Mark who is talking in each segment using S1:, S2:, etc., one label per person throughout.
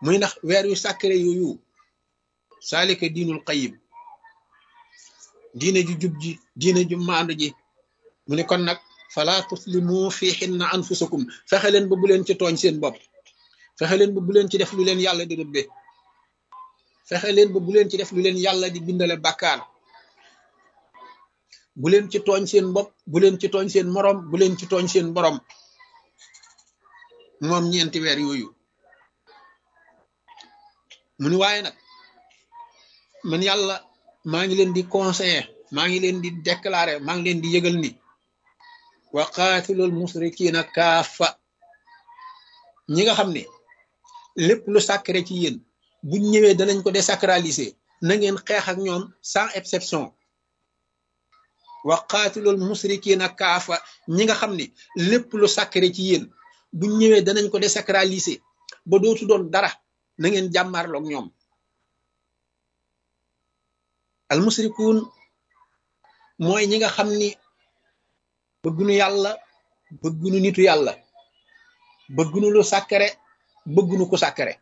S1: muy ndax weer yu sàkkare yooyu saalika diinul qayim diine ju jub ji diine ju maandu ji mu ne kon nag fala tuslimu fiihinna anfusakum fexe leen ba bu leen ci tooñ seen bopp fexe leen ba bu leen ci def lu leen yàlla di rëbbe fexe leen ba bu leen ci def lu leen yàlla di bindale bàkkaar bu leen ci tooñ seen bopp bu leen ci tooñ seen moroom bu leen ci tooñ seen borom moom ñeenti weer yooyu mu ni waaye nag man yàlla maa ngi leen di conseiller maa ngi leen di déclarer maa ngi leen di yëgal ni wa qaatilul musrikiina kaafa ñi nga xam ne lépp lu sacré ci yéen buñ ñëwee danañ ko désacraliser na ngeen xeex ak ñoom sans exception wa qaatilul musrikiina kaafa ñi nga xam ne lépp lu sacré ci yéen buñ ñëwee danañ ko désacraliser ba dootu doon dara na ngeen jàmmaarloog ñoom al musrikuun mooy ñi nga xam ni bëggunu yàlla bëggunu nitu yàlla bëggunu lu sàkkare bëggunu ku sàkkare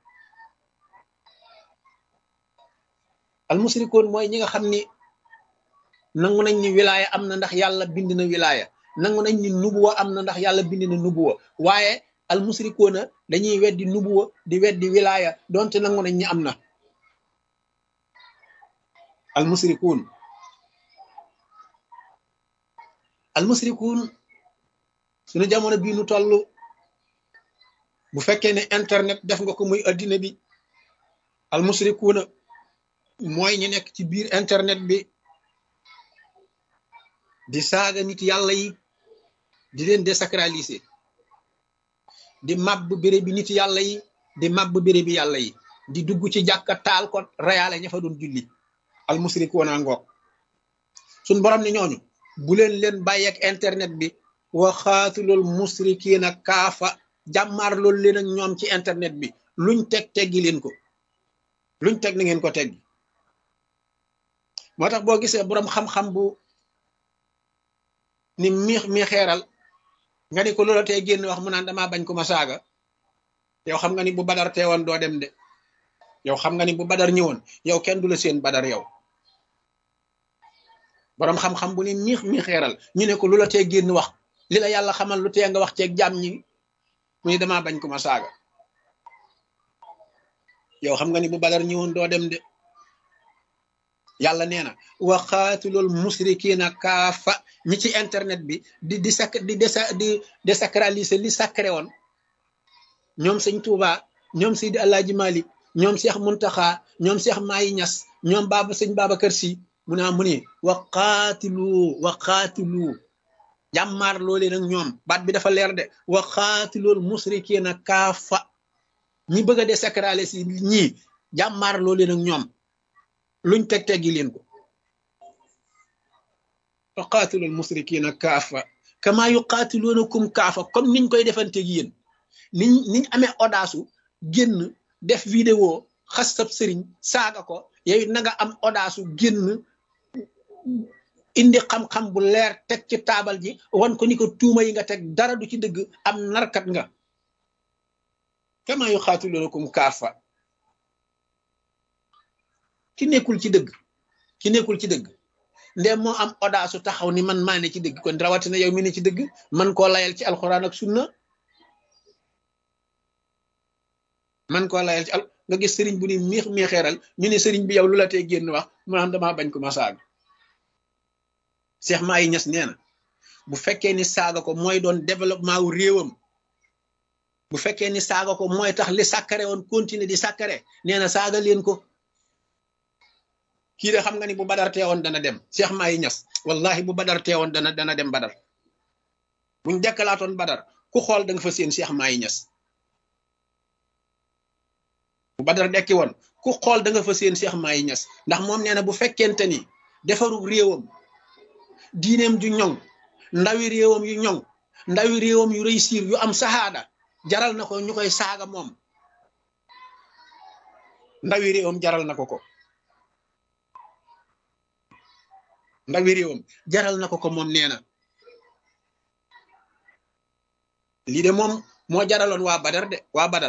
S1: al musrikuun mooy ñi nga xam ni nangu nañ ni wilaaya am na ndax yàlla bind na wilaaya nangu nañ ni nubuwa am na ndax yàlla bind na nubuwa waaye al musrikuuna dañuy weddi nubuwa di weddi wilaaya donte nangu nañ ni am na al musrikuun al musrikuun suñu jamono bii nu toll bu fekkee ne internet def nga ko muy addina bi al musrikuuna mooy ñi nekk ci biir internet bi di saaga nit yàlla yi di leen désacraliser di màbb béré bi nit yàlla yi di màbb béré bi yàlla yi di dugg ci jàkka taal ko reyaale ña fa doon julli al musrikuuna ngoog suñ borom ne ñooñu bu leen leen bàyyeek internet bi wa xaatulul musrikiina kaafa jàmmaar loolu leen ak ñoom ci internet bi luñ teg teggi leen ko luñ teg na ngeen ko teggi moo tax boo gisee boroom xam-xam bu ni miix mi xeeral nga ni ko loola tey génn wax mu naan damaa bañ ko ma saaga yow xam nga ni bu badar teewoon doo dem de yow xam nga ni bu badar ñëwoon yow kenn du la seen badar yow boroom xam-xam bu ni miix mi xeeral ñu ne ko lu la tee génn wax li la yàlla xamal lu tee nga wax ceeg jàmm ñi mu ni damaa bañ ko ma saaga yow xam nga ni bu badar ñëwoon doo dem de yàlla nee na wa xaatilul musrikiina kaafa ñi ci internet bi di di sac di desa di désacraliser li sacré woon ñoom sëñ Tuuba ñoom Seydi Alaaji Malik ñoom Seex Muntaxa ñoom Seex Maayi Ñas ñoom baaba sëñ Babacar Si mu naa mu ni wa qaatilu wa qaatilu jàmmaar loole nag ñoom baat bi dafa leer de wa qaatilool musrikiina kaafa ñi bëgg a désacraliser si ñii jàmmaar loole nag ñoom luñ teg teggi leen ko wa qaatilool musrikiina kaafa kama yuqaatiluunakum kaafa comme niñ koy defanteeg yéen niñ niñ amee odaasu génn def vidéo xas sab sëriñ saaga ko yow na nga am odaasu génn indi xam-xam bu leer teg ci taabal ji wan ko ni ko tuuma yi nga teg dara du ci dëgg am narkat nga kama yuqaatiluunakum kaafa ki nekkul ci dëgg ki nekkul ci dëgg ndem moo am odaasu taxaw ni man maa ne ci dëgg kon rawatina yow mi ne ci dëgg man koo layal ci alxuraan ak sunna man koo layal ci al nga gis sëriñ bu ni miix miixeeral ñu ne sëriñ bi yow lu la tee génn wax mu naan damaa bañ ko ma saaga Cheikh Mahi Niass nee na bu fekkee ni saaga ko mooy doon développement wu réewam bu fekkee ni saaga ko mooy tax li sàkkare woon continuer di sàkkare nee na saaga leen ko kii de xam nga ni bu badar teewoon dana dem Cheikh Mahi Niass wallahi bu badar teewoon dana dana dem badar buñ dekkalaatoon badar ku xool da nga fa seen Cheikh Mahi Niass bu badar dekki woon ku xool da nga fa seen Cheikh Mahi Niass ndax moom nee na bu fekkente ni defaru réewam diineem ju ñoŋ ndawi réewam yu ñoŋ ndawi réewam yu réussir yu am saxaada jaral na ko ñu koy saaga moom ndawi réewam jaral na ko ko ndawi réewam jaral na ko ko moom nee na lii de moom moo jaraloon waa badar de waa badar